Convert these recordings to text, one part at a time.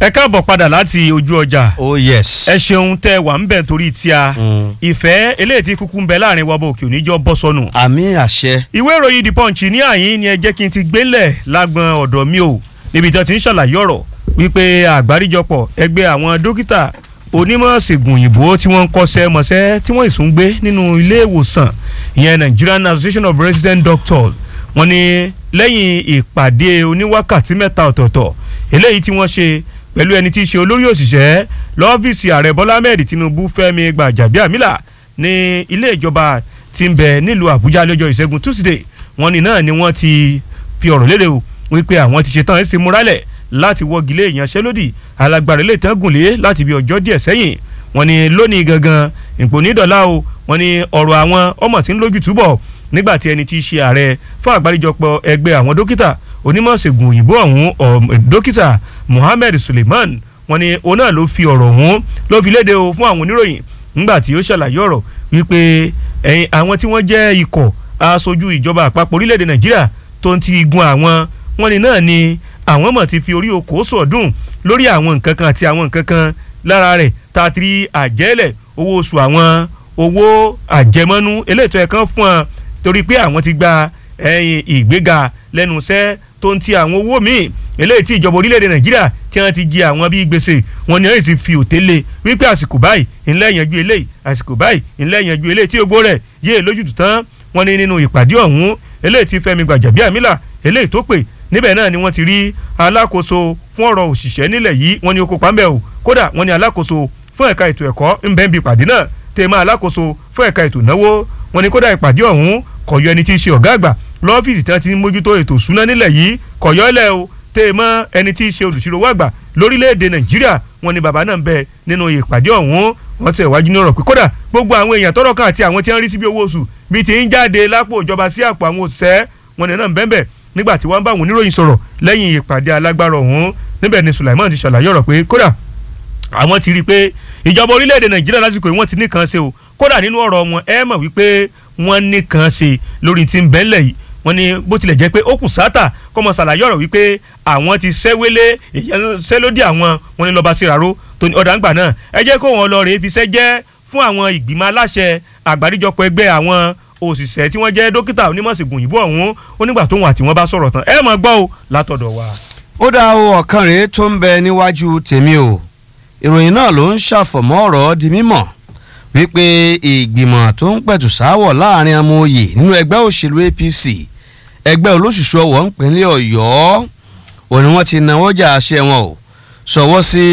ẹ káàbọ̀ padà láti ojú ọjà oh yes. ẹ ṣeun tẹ wà ń bẹ̀ torí tí a Mm. ìfẹ́ eléyìí tí kúkú ń bẹ láàrin wa bò òkè oníjọ́ bọ́ sọnù. àmì àṣẹ. ìwé ìròyìn the punch ní àyín ni ẹ jẹ́ kí n ti gbélẹ̀ lágbọn ọ̀dọ̀ mi o níbi tí wọ́n ti ń ṣàlàyé ọ̀rọ̀ wípé àgbáríjọpọ̀ ẹgbẹ́ àwọn dókítà onímọ̀ ṣègùn òyìnbó tí wọ́n ń kọ́ṣẹ́ mọṣẹ́ tí wọ́n ìsún gbé nínú ilé ìwòsàn ìyẹn Nigerian Association of Resident Doctors wọ́n ní lẹ́yìn ìpàdé oníwákàtí mẹ́ta ọ̀tọ̀ọ̀tọ̀ eléyìí tí wọ́n ṣe pẹ̀lú ẹni tí í ṣe olórí òṣìṣẹ́ lọ́fíìsì ààrẹ Bọ́lá Ahmed Tinubu Fẹ́mi Gbàjàbíàmílà ní ilé ìjọba tí ń bẹ nílùú Àbújá lọ́jọ́ ìṣẹ́gun Tuesday wọ́n ní náà ni wọ́n ti fi ọ̀rọ̀ léde o wípé àwọn ti ṣetán ẹ̀ sì múralẹ̀ láti wọ́gi lé ìyanṣẹ́lódì alágbára ilé ìtàn gùnlé láti bí ọjọ́ díẹ̀ sẹ́yìn wọ́n ní lónìí gangan ìpònídọ̀lá o wọ́n ní ọ̀rọ̀ àwọn ọmọ tí ń lójú túbọ̀ nígbà tí ẹni tí í ṣe ààrẹ fún àgbáríjọpọ̀ ẹgbẹ́ àwọn dókítà onímọ̀ ṣègùn òyìnbó ọ̀hún ọ̀- dókítà Mohammed Suleiman wọ́n ní òun náà ló fi ọ̀rọ̀ ọ̀hún ló fi léde o fún àwọn oníròyìn nígbà tí ó ṣàlàyé ọ̀rọ̀ wípé ẹ̀yin àwọn tí wọ́n jẹ́ ikọ̀ aṣojú ìjọba àpapọ̀ orílẹ̀-èdè Nàìjíríà tó ń ti gun àwọn wọ́n ní náà ni àwọn mọ̀ ti fi orí oko sọ̀dún lórí àwọn nǹkan kan àti àwọn nǹkan kan lára rẹ̀ tá a ti rí àjẹ́lẹ̀ owó oṣù àwọn owó àjẹmọ́nú eléètò ẹ̀kan fún ọ torí pé àwọn ti gba ẹ̀yìn ìgbéga lẹ́nu iṣẹ́ tó ń ti àwọn owó míì eléyìí tí ìjọba orílẹ̀-èdè Nàìjíríà tí wọ́n ti jẹ àwọn bíi gbèsè wọn ni wọ́n sì fi òtélé wípé àsìkò báyìí ńlẹ́ yanjú eléyìí àsìkò báyìí ńlẹ́ yanjú eléyìí tí ogbó rẹ̀ yé lójútùú tán wọ́n ní nínú ìpàdé ọ̀hún eléyìí tí Fẹ́mi Gbàjàbíàmílà eléyìí tó pè níbẹ̀ náà ni wọ́n ti rí alákòóso fún ọ̀rọ̀ òṣìṣẹ́ nílẹ̀ yìí wọ́n ní ó kópa ńbẹ̀ o kódà wọ́n ní alákòóso fún ẹ̀ka ètò ẹ̀kọ́ ńbẹ̀ ń bi ìpàdé náà tèmọ́ alákòóso fún ẹ̀ka ètò ìnáwó wọ́n ní kódà ìpàdé ọ̀hún kò yọ ẹni tí í ṣe ọ̀gá àgbà lọ́fíìsì tí wọ́n ti ń mójútó ètò ìṣúná nílẹ̀ yìí kò yọ ọ́lẹ̀ o tèmọ́ ẹni tí í ṣe olùṣirò àgbà lórílẹ̀‐èdè nàìjíríà wọ́n ní bàbá náà ń bẹ nínú ìpàdé ọ̀hún wọ́n tẹ̀ wájú ní ọ̀rọ̀ pé kódà gbogbo àwọn èèyàn tọ́rọ̀ kan àti àwọn tí wọ́n rí sí bí owó oṣù bíi ti ń jáde lápò ìjọba sí àpò àwọn òṣìṣẹ́ wọn ní náà ń bẹ́ẹ̀ nígbà tí wọ́n bá àwọn oníròyìn sọ̀rọ̀ lẹ́yìn ìpàdé alágbára ọ̀hún níbẹ̀ ni Sulaiman ti ṣàlàyé ọ̀rọ̀ pé kódà àwọn ti rí i pé ìjọba orílẹ̀-èdè Nàìjíríà lásìkò yìí wọ́n ti nìkan ṣe o kódà nínú ọ̀rọ̀ wọn ẹ mọ̀ wípé wọ́n nìkan ṣe lórí ti ń bẹ́ńlẹ̀ yìí wọ́n ní bó tilẹ̀ jẹ́ pé ó kù sátà kọ́mọ ṣàlàyé ọ̀rọ̀ wípé àwọn ti ṣẹ́wélé ìyanṣẹ́lódì àwọn wọn ní lọ́ba síraró tó ní ọ̀dà ńgbà náà ẹ jẹ́ kó wọn lọ rèé fiṣẹ́ jẹ́ fún àwọn ìgbìmọ̀ aláṣẹ àgbáríjọpọ̀ ẹgbẹ́ àwọn òṣìṣẹ́ tí wọ́n jẹ́ dókítà onímọ̀ṣègùn òyìnbó ọ̀hún onígbà tóun àti wọn bá sọ̀rọ̀ tán ẹ mọ̀ gbọ́ o látọ̀dọ̀ wa. ó dá o ọ̀kan rèé tó ń bẹ níwájú tèmi o ìròyìn náà ló ń ṣàfọ̀mọ́ ọ̀rọ̀ di mímọ̀ wípé ìgbìmọ̀ tó ń pẹ̀tù sáwọ̀ láàrin ọmọ oyè nínú ẹgbẹ́ òṣèlú APC ẹgbẹ́ olóṣùṣù ọwọ́ ńpínlẹ̀ Ọ̀yọ́ òní wọ́n ti náwó jà àṣẹ wọn o sọ̀wọ́ sí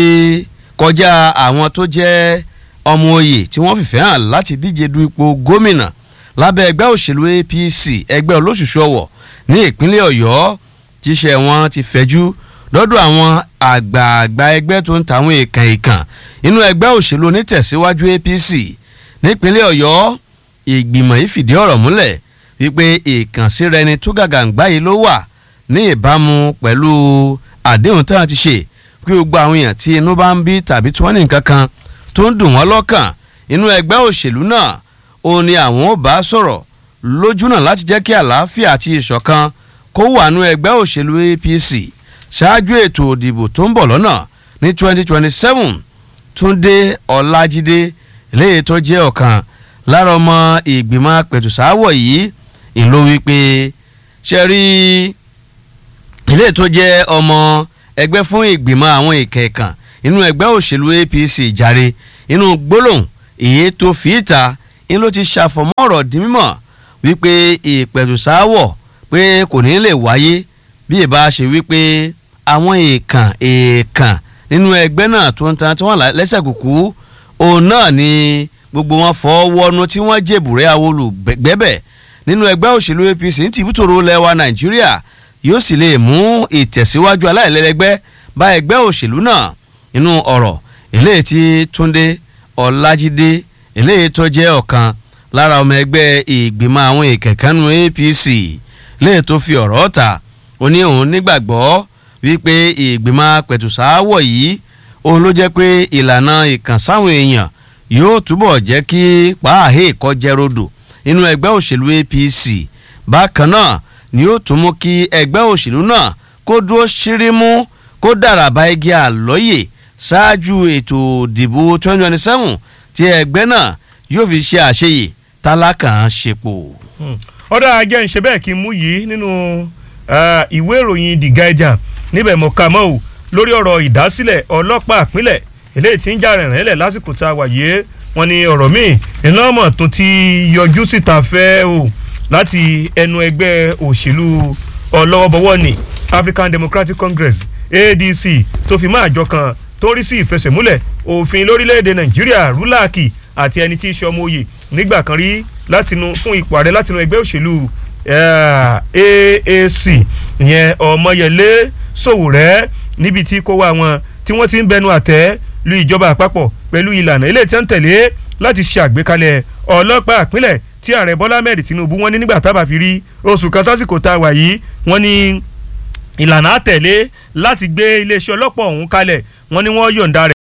kọjá àwọn tó jẹ́ ọmọ oyè tí wọ́n fìfẹ́ hàn láti díje du ipò gómìnà lábẹ́ ẹgbẹ́ òṣèlú APC ẹgbẹ́ olóṣùṣù ọwọ́ ní ìpínlẹ̀ Ọ̀yọ́ tíṣẹ́ wọn ti fẹ̀jú lọ́dọ̀ àwọn àgbààgbà ẹgbẹ́ tó ń tàwọn èèkàn èèkàn inú ẹgbẹ́ òṣèlú onítẹ̀síwájú APC nípínlẹ̀ Ọ̀yọ́ ìgbìmọ̀ yìí fìdí ọ̀rọ̀ múlẹ̀ wípé ìkànsíra ẹni tó gàgàǹgbá yìí ló wà ní ìbámu pẹ̀lú àdéhùn tí wọ́n ti ṣe pé gbogbo àwọn èèyàn tí inú bá ń bí tàbí tí wọ́n ní nǹkan kan tó ń dùn wọ́n lọ́kàn inú ẹgbẹ́ òṣèlú náà ó ní àwọn ò bá sọ̀rọ̀ lójúnà láti jẹ́ kí àlàáfíà àti ìṣọ̀kan kó wà nú ẹgbẹ́ òṣèlú APC ṣáájú ètò òdìbò tó ń bọ̀ lọ́nà ní 2027 Túndé Ọlájídé eléyìí tó jẹ́ ọ̀kan lára ọmọ ìgbìmọ̀ apẹ̀tùsáwọ̀ yìí ìlú wípé ṣe rí eléyìí tó jẹ́ ọmọ ẹgbẹ́ fún ìgbìmọ̀ àwọn ìkẹ̀kàn inú ẹgbẹ́ òṣèlú APC jàre inú gbólóhùn èyí tó fi ìta inú ló ti ṣàfọ̀mọ́ ọ̀rọ̀ di mímọ̀ wípé ìpẹ̀tùsáwọ̀ pé kò ní lè wáyé bí ìbá ṣe wípé àwọn èèkàn èèkàn nínú ẹgbẹ́ náà tó ń tan tí wọ́n lẹ́sẹ̀ kùkú òun náà ni gbogbo wọn fọ́ wọnú tí wọ́n jèbùrẹ́ awolùgbẹ́bẹ̀ nínú ẹgbẹ́ òṣèlú APC ní tìbútòrò lẹ́wà Nàìjíríà yóò sì lè mú ìtẹ̀síwájú aláìlẹ́lẹ́gbẹ́ bá ẹgbẹ́ òṣèlú náà nínú ọ̀rọ̀ eléyìí tí Túndé Ọlájídé eléyìí tó jẹ́ ọ̀kan lára ọmọ ẹgbẹ́ ìgbìmọ̀ àwọn ìkẹ̀kẹ́nu APC léè tó fi ọ̀rọ̀ ta ó ní òun nígbàgbọ́ wípé ìgbìmọ̀ pẹ̀tùsáwọ̀ yìí òun ló jẹ́ pé ìlànà ìkànsáwọn èèyàn yóò túbọ̀ jẹ́ kí pàáhé kọjẹ́ rodò nínú ẹgbẹ́ òṣèlú APC bákan náà ni ó tún mú kí ẹgbẹ́ òṣèlú náà kó dúró ṣírímú kó dàràbà igi àlọ́yè ṣáájú ètò ìdìbò 2027 tí ẹgbẹ́ náà yóò fi ṣe àṣeyè tálákàn ṣepò. ọ̀dà ajẹ́ ń ṣe bẹ́ẹ̀ kí n mú yìí nínú ìwé ìròyìn the guardian níbẹ̀ mo kà mọ́ o lórí ọ̀rọ̀ ìdásílẹ̀ ọlọ́pàá ìpínlẹ̀ eléyìí tí ń jà rìnrìn lẹ̀ lásìkò tá a wà yé wọn ni ọ̀rọ̀ míì iná mọ̀ tó ti yọjú síta fẹ́ o láti ẹnu ẹgbẹ́ òṣèlú ọlọ́wọ́bọwọ́ ni African Democratic Congress ADC tó fi máa jọ kan tó rí sí ìfẹsẹ̀múlẹ̀ òfin lórílẹ̀‐èdè Nàìjíríà rúláàkì àti ẹni tí í ṣe ọmọ òye nígbà kan rí látinú fún ipò ààrẹ látinú ẹgbẹ́ òṣèlú AAC ìyẹn Ọmọyẹlé Sowore níbi tí kó wá wọn tí wọ́n ti ń bẹnu àtẹ́ lu ìjọba àpapọ̀ pẹ̀lú ìlànà ilé tí wọ́n ń tẹ̀lé láti ṣe àgbékalẹ̀ ọlọ́pàá ìpínlẹ̀ tí ààrẹ Bọ́lá Ahmed Tinubu wọ́n ní nígbà tábà fi rí oṣù kan sásìkò tá a wà yìí wọ́n ní ìlànà àtẹ̀lé láti gbé iléeṣẹ́ ọlọ́pàá ọ̀hún kalẹ̀ wọ́n ní wọ́n yọ̀ǹda rẹ̀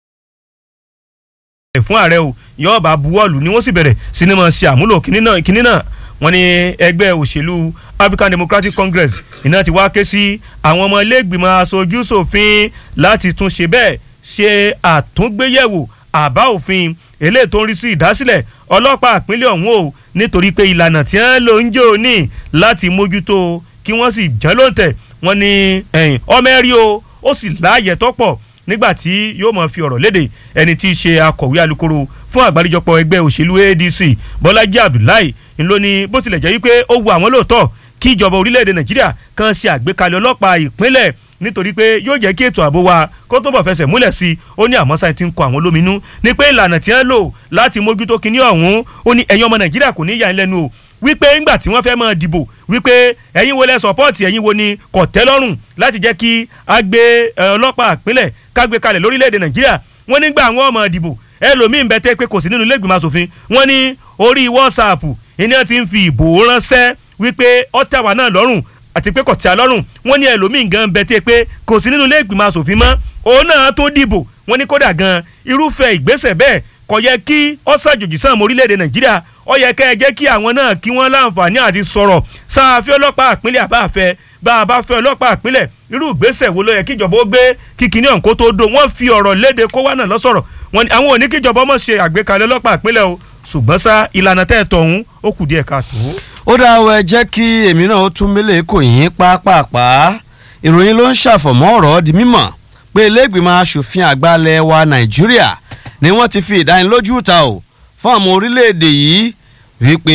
fún ààrẹ o yóò bá buwọ́lù ni wọ́n sì bẹ̀rẹ̀ sinimá ṣe àmúlò kínní náà wọ́n ní ẹgbẹ́ òṣèlú African Democratic Congress iná ti wá ké sí àwọn ọmọ iléègbìmọ̀ aṣojú ṣòfin láti tún ṣe bẹ́ẹ̀ ṣe àtúngbéyẹ̀wò àbá òfin eléyìí tó ń rí sí ìdásílẹ̀ ọlọ́pàá ìpínlẹ̀ ọ̀hún o nítorí pé ìlànà tí wọ́n lò ń jò ní láti mójútó kí wọ́n sì jẹ́ lóǹtẹ̀ wọ́n ní ọmọ ẹ̀rí o ó sì láàyè tọ́pọ̀ nígbà tí yóò máa fi ọ̀rọ̀ léde ẹni tí í ṣe akọ̀wé alukoro fún àgbáríjọpọ̀ ẹgbẹ́ òṣèlú ADC Bọ́lájí Abdullahi ńlọ ni bó tilẹ̀ jẹ́ wípé ó wu àwọn lóòótọ́ kí ìjọba orílẹ̀-èdè Nàìjíríà kan ṣe àgbékalẹ̀ ọlọ́pàá ìpínlẹ̀ nítorí pé yóò jẹ́ kí ètò ààbò wa kó tó bọ̀ fẹsẹ̀ múlẹ̀ sí i ó ní àmọ́ sáyẹn ti ń kọ àwọn lóminú ní pé ìlànà tí wọ́n lò láti mójútó kinní ọ̀hún ó ní ẹ̀yin ọmọ Nàìjíríà kò ní yà ń lẹ́nu o wípé ńgbà tí wọ́n fẹ́ máa dìbò wípé ẹ̀yin wo lẹ sọ́pọ́ọ̀tì ẹ̀yin wo ni kò tẹ́ lọ́rùn láti jẹ́ kí a gbé ọlọ́pàá ìpínlẹ̀ ká gbé kalẹ̀ lórílẹ̀‐èdè Nàìjíríà wọ́n nígbà àwọn ọmọ dìbò ẹlòmíín bẹ tẹ́ pé kò sí nínú ilé ìgbìmọ̀ asòfin wọ́n ní orí WhatsApp ìní ti ń fi ìbò ránṣẹ́ wípé ọ̀tẹ̀wà náà lọ́rùn àti pé kò tẹ́ a lọ́rùn wọ́n ní ẹlòmíín gan bẹ tẹ́ pé kò sí nínú ilé ìgbìmọ̀ asòfin mọ́ òun náà tó dìbò wọ́n ní kódà gan irúfẹ́ ìgbésẹ̀ bẹ́ẹ̀ kò yẹ kí ọ̀sàjòjì sáà mọ́ orílẹ̀-èdè Nàìjíríà ó yẹ kẹ́ ẹ jẹ́ kí àwọn náà kí wọ́n láǹfààní àti sọ̀rọ̀ sáàfin ọlọ́pàá àpínlẹ̀ àbáfẹ́ bá a bá fẹ́ ọlọ́pàá àpínlẹ̀ irú ìgbésẹ̀ wo ló yẹ kíjọba ó gbé kíkiní ọ̀hún kó tó do wọ́n fi ọ̀rọ̀ léde kó wá náà lọ́sọ̀rọ̀ wọn àwọn òní kíjọba ọmọ ṣe àgbékalẹ̀ ọlọ́pàá àpínlẹ̀ o ṣùgbọ́n sá ìlànà tẹ́ ẹ̀ tọ̀ ọ̀hún ó kù díẹ̀ káàtó. ó dá ọ ẹ jẹ́ kí èmi náà ó tún mílẹ̀ kò yín pápápá ìròyìn ló ń ṣàfọ̀mọ́ ọ̀rọ̀ di mímọ̀ pé ilé-ìgbìmọ̀ asòfin àgbà ilẹ̀ wa Nàìjíríà ni wọ́n ti fi ìdánilójú ta o fún àwọn orílẹ̀-èdè yìí wípé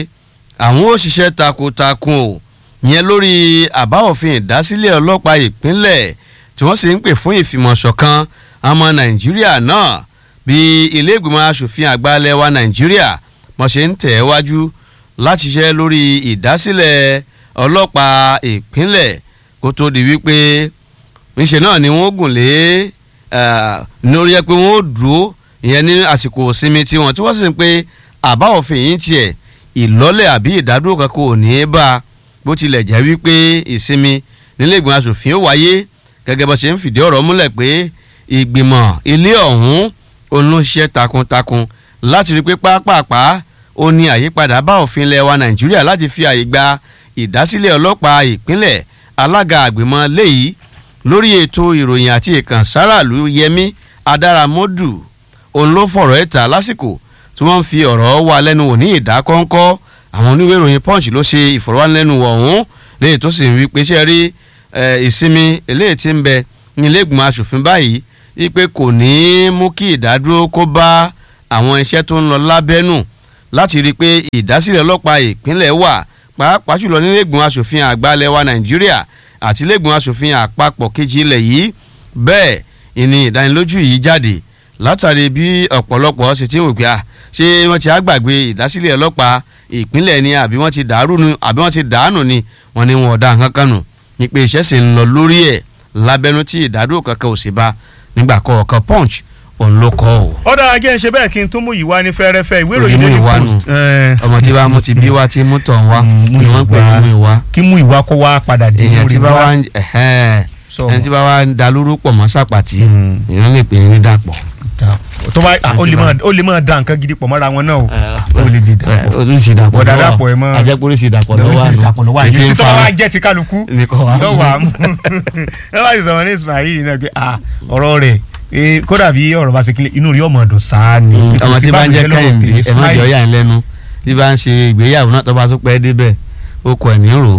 àwọn òṣìṣẹ́ takuntakun o yẹn lórí àbá òfin ìdásílẹ̀ ọlọ́pàá ìpínlẹ̀ tí wọ́n sì ń pè fún ìfìmọ̀ṣọ̀kan ọmọ nàìjíríà náà bí ilé ìgbìmọ̀ asòfin àgbà ilẹ̀ wa nàìjíríà mo ṣe ń tẹ̀ wájú láti ṣiṣẹ́ lórí ìdásílẹ̀ ọlọ́pàá ìpínlẹ̀ kó tó di wípé níṣẹ́ náà ni wọ́n gùn lé lórí ẹ pé wọ́n ó dúró ìyẹn ní àsìkò ìsinmi tiwọn tí wọ́n sì ń pé àbá òfin yìí tiẹ̀ ìlọ́lẹ̀ àbí ìdádúró kan kò ní í bá a bó tilẹ̀ jẹ́ wípé ìsinmi nílé ìgbìmọ̀ asòfin ó wáyé gẹ́gẹ́ bó ṣe ń fìdí ọ̀rọ̀ múlẹ̀ pé ìgbìmọ̀ ilé ọ̀hún òun ló ń ṣiṣẹ́ takuntakun láti rí pé pápápá ó ní àyípadà bá òfin ilẹ̀ wa nàìjíríà láti fi àyè gba ìdásílẹ̀ ọlọ́pàá ìpínlẹ̀ alága àgbìmọ̀ léyìí lórí ètò ìròyìn àti ìkànsáraàlú yẹmí adáramọ́dù òun ló fọ̀rọ̀ ẹ̀ ta lásìkò tí wọ́n ń fi ọ̀rọ̀ wa lẹ́nu wò ní ìdákọ́ńkọ́ àwọn oníwèé ìròyìn punch ló ṣe ìfọ̀rọ̀wánilẹ́nuwò ọ̀hún léyìí tó sì ń wí pé ṣe rí ìsinmi eléyìí tí ń bẹ ní ilé ìgbìmọ̀ asòfin báyìí wípé kò ní í mú kí ìdádúró kó bá àwọn iṣẹ́ tó ń lọ lábẹ́nù láti rí i pé ìdásílẹ̀ ọlọ́pàá ìpínlẹ̀ wà pàápàá jùlọ nílé ìgbìmọ̀ asòfin àgbà ilẹ̀ wa nàìjíríà àti ilé ìgbìmọ̀ asòfin àpapọ̀ kejì ilẹ̀ yìí bẹ́ẹ̀ ìní ìdánilójú yìí jáde látàrí bí ọ̀pọ̀lọpọ̀ ṣe ti ń wò pé ṣé wọ́n ti á gbàgbé ìdásílẹ̀ ọlọ́pàá ìpínlẹ̀ ni àbí wọ́n ti dàrú ni àbí wọ́n ti dàánù ni wọ́n ní wọn ọ̀dà kankan nù ní pé iṣẹ́ sì ń lọ lórí ẹ̀ lábẹ́nú tí ìdádúró kankan ò sì bá nígbà kọ̀ọ̀kan punch òun ló kọ́ o. ọ̀dà ajẹ́ ń ṣe bẹ́ẹ̀ kí n tún mú ìwá ní fẹ́rẹ́fẹ́ ìwé Òní ìròyìn mú Daily ìwá nù. Post. ẹ̀, ọmọ tí bá mú ti bí wá tí mú tọ̀ ń wá Mm, mú ni wọ́n ń pè ní ìwá. mú ìwá. kí mú ìwá kó wá padà dé èèyàn lórí tí bá wá. wá ń ẹ̀hẹ́n, Sọ. ẹni tí bá wá ń dalúrú pọ̀ mọ́ sàpàtì Mm. èèyàn lè pè ní dàpọ̀. Dàpọ̀. tó bá ah, ó lè máa ó lè máa da nǹkan gidi pọ̀ mọ́ra wọn náà o ó lè di dàpọ̀ oríṣi ìdàpọ̀ Bọ̀dá dàpọ̀ ẹ̀ mọ́- ajẹ́pọ̀ oríṣi ìdàpọ̀ lọ́wọ́ lórí àná ìsàpọ̀ lọ́wọ́ àyè Ètí ń tí tó bá fa- wá jẹ́ ti kálukú nìkan wà yóò wà á mú ẹ bá ti sọ̀rọ̀ ní Ismail náà pé ah ọ̀rọ̀ rẹ̀ eh, kódà bí ọ̀rọ̀ bá ṣe kílẹ̀ inú rí ọmọ ọ̀dọ̀ sáà ni Mm, Kò ọmọ sí tí bá ń jẹ́ báwo ni kẹ́hìndé tẹ́lẹ̀ ẹ má Ismail. jọ yà ń lẹ́nu tí bá ń ṣe ìgbéyàwó náà tó bá tún pẹ́ débẹ̀ ó kọ ẹ̀ ní rò ó.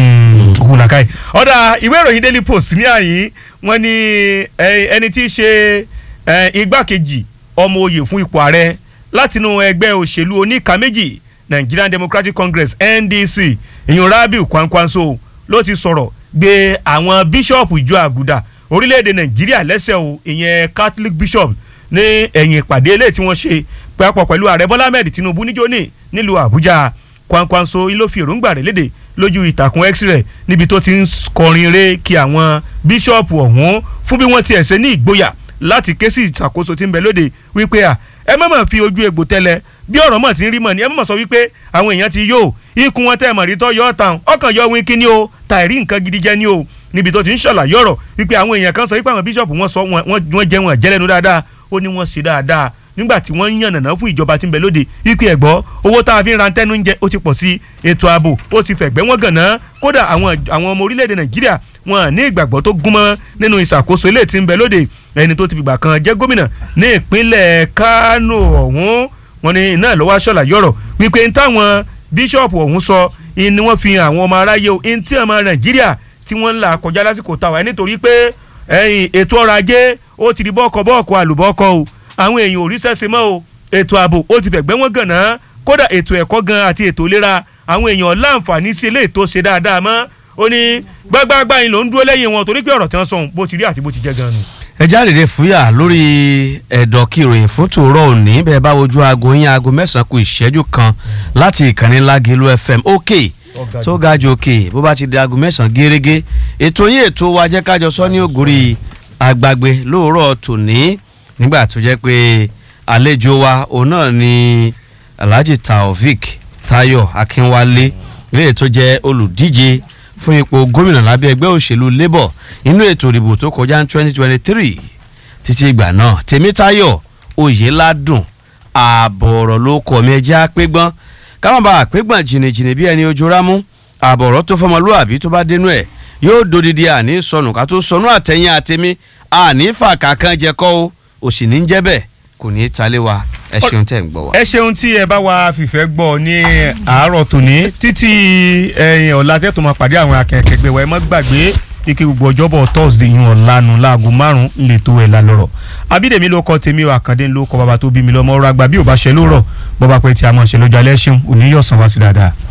òkú làkàì ọ̀dà ìwé ìròyìn Daily Post ní àyín wọ́n ní eh, ẹni tí í ṣe eh, igbákejì ọmọ oyè fún ipò ààrẹ látinú ẹgbẹ́ òṣèlú oníka méjì Nigerian Democratic Congress NDC ìyún Rabiu Kwankwanso ló ti sọ̀rọ̀ gbé àwọn bíṣọ̀pù ìjọ àgùdà orílẹ̀-èdè Nàìjíríà lẹ́sẹ̀ o ìyẹn Catholic bishop ní ẹ̀yìn ìpàdé eléyìí tí wọ́n ṣe papọ̀ pẹ̀lú ààrẹ Bọ́lá Ahmed Tinubu níjóní nílùú Àbújá Kwankwanso ló fi èròǹgbà rẹ̀ léde lójú ìtàkùn x rẹ̀ níbi tó ti ń kọrin ré kí àwọn bíṣọ̀pù ọ̀hún fún bí wọ́n tiẹ̀ ṣe ní ìgboyà láti ké sí ìṣàkóso tí ń bẹ lóde wípé à ẹ má mà fi ojú egbò tẹ́lẹ̀ bí ọ̀rọ̀ mọ̀ ti ń rí mọ̀ ni ẹ má mà sọ wípé àwọn èèyàn ti yó ikùn wọn tẹ́ mọ̀ rí tọ́ yọ ọ́ tàn ọkàn yọ wínkí ni o tàìrí nǹkan gidi jẹ́ ni o níbi tó ti ń ṣàlàyé ọ̀rọ̀ wípé àwọn èèyàn kan sọ wípé àwọn bíṣọ̀pù wọn sọ wọn wọn jẹ́ wọn jẹ́lẹ́nu dáadáa ó ní wọ́n ṣe dáadáa nígbà tí wọ́n ń yànnàná fún ìjọba tí ń bẹ lóde wípé ẹ̀gbọ́ owó tá a fi ń ra tẹ́nu ń jẹ ó ti pọ̀ sí ètò ààbò ó ti fẹ̀gbẹ́ wọn gànà kódà àwọn àwọn ọmọ orílẹ̀-èdè nàìjíríà wọn ní ìgbàgbọ́ tó gúnmọ́ nínú ìṣàkóso ilé tí ń bẹ lóde ẹni tó ti fìgbà kan jẹ́ gómìnà ní ìpínlẹ̀ kánò ọ̀hún wọn ní iná lọ́wọ́ aṣọ́là yọ̀rọ̀ wípé ń táwọn bíṣọ̀pù ọ̀hún sọ ni wọ́n fi àwọn ọmọ aráyé o ń tí ọmọ nàìjíríà tí wọ́n ń là kọjá lásìkò táwa nítorí pé ẹ̀yìn ètò ọrọ̀ ajé ó ti di bọ́ọ̀kọ bọ́ọ̀kọ àlùbọ́ọ̀kọ o àwọn èèyàn ò rí sẹ́sẹ̀ mọ́ o ètò ààbò ó ti fẹ̀gbẹ́ wọn gànà kódà ètò ẹ̀kọ́ gan àti ètò ìlera àwọn èèyàn láǹfààní sí eléyìí tó ṣe dáadáa mọ́ ó ní gbágbágbá yìí ló ń dúró lẹ́yìn wọn torí pé ọ̀rọ̀ tí wọ́n sọ ohun bó ti rí àti bó ti jẹ́ gan ni. ẹ jáde fúyà lórí ẹ̀dọ̀ kí ìròyìn fún tòórọ́ òní bẹ́ẹ̀ bá wojú aago yín aago mẹ́sàn-án kù ìṣẹ́jú kan láti ìkànnì Lágìlú FM òkè tó ga jù òkè bó bá ti di aago mẹ́sàn-án gẹ́rẹ́gẹ́ ètò yín ètò wa jẹ́ kájọ sọ ní ògùrì àgbàgbé lóòrọ̀ tòní nígbà tó jẹ́ pé àlejò wa òun náà ni Alhaji Taofik Tayo Akínwálé ilé tó jẹ́ olùdíje fún ipò gómìnà lábẹ́ ẹgbẹ́ òṣèlú labour inú ètò ìdìbò tó kọjá ní twenty twenty three títí ìgbà náà tèmítáyọ̀ oyèládùn ààbọ̀ ọ̀rọ̀ ló kọ̀ mí ẹjẹ́ àpégbọ́n káwọn bá àpégbọ́n jìnnìjìnnì bí ẹni ojú rámú ààbọ̀ ọ̀rọ̀ tó fọmọlúwàbí tó bá dénú ẹ̀ yóò dodidi àní sọnù ká tó sọnù àtẹ̀yìn àtẹ̀mí àní fàkà kan jẹ kọ́ o òsì ní jẹ́ bẹ́ẹ̀ kò ní í talé wa ẹ ṣeun tẹ̀ ń gbọ́ wa. ẹ ṣeun tí ẹ bá wa fìfẹ́ gbọ́ ní àárọ̀ tòní títí ẹ̀yìn ọ̀la tẹ́tù máa pàdé àwọn akẹ́kẹ̀gbẹ́ wa ẹ má gbàgbé ike gbogbo ọjọ́bọ̀ thursday yun ọ̀lànà láago márùn-ún lè tó ẹ̀ la lọ́rọ̀ abídèmí ló kọ́ tèmi ò àkàndé ló kọ́ bàbá tó bí mi lọ́mọ ọ̀rọ̀ àgbà bí ò bá ṣe lórọ̀ bọ́ba pé tí a mọ̀ ṣe lójú alẹ́ ṣeun òní yọ̀ sàn wá sí dáadáa.